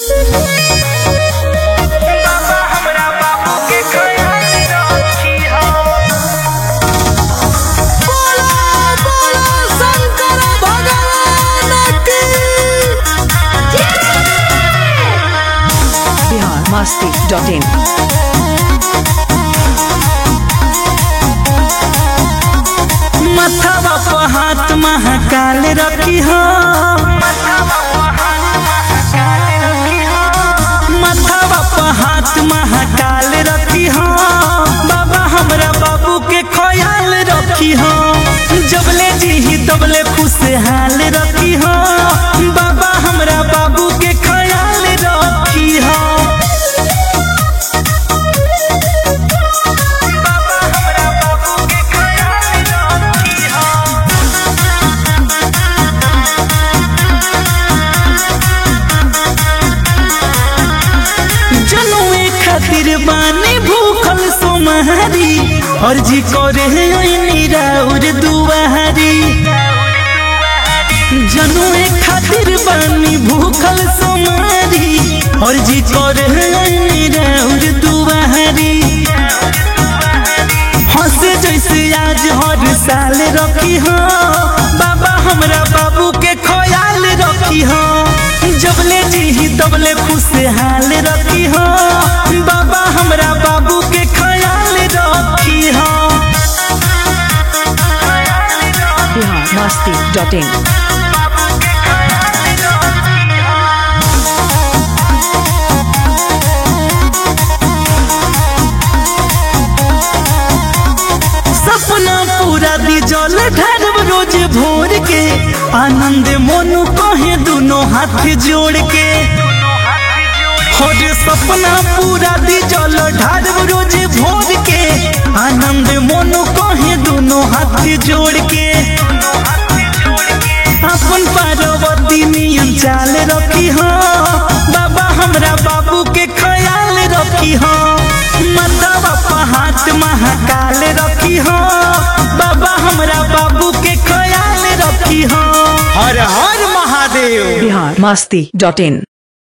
बाबा हमरा बाबू के ख्याल रखी हो बिहार मस्ती डॉट इन मथवा पर हाथ महाकाल रखी हो मथवा पर हाथ महाकाल रखी हो बाबा हमरा बाबू के ख्याल रखी हो जबले जी तबले खुशहाल रखी हो बाबा हमरा बाबू के ख्याल रखी हो बाबा हमरा बाबू के ख्याल रखी हो जनुए खातिर बानी भूखल सोमहारी अर्जी करे निराउर दुआरी जनुए खातिर बानी भूखल सोमहारी अर्जी करे निराउर दुआरी हंसे जैसे आज हर साल रखी हो बाबा हमरा बाबू के ख्याल रखी हो जबले जी तबले खुशहाल रखी हो बाबा हमरा बाबू के ख्याल रखी हो बिहार मस्ती डॉट इन सपना पूरा दी जल ढारब रोज भोर के आनंद मोनू कहे दोनों हाथ जोड़ के हर सपना पूरा दी जल ढारब रोज भोर के आनंद मोनू कहे दोनों हाथ जोड़ के अपन पार्वती नियन चाल रखी हो बाबा हमरा बाबू के ख्याल रखी हो मतवा पर हाथ महाकाल रखी हो बाबा हमरा बाबू के ख्याल रखी हो हर हर महादेव बिहार मस्ती डॉट इन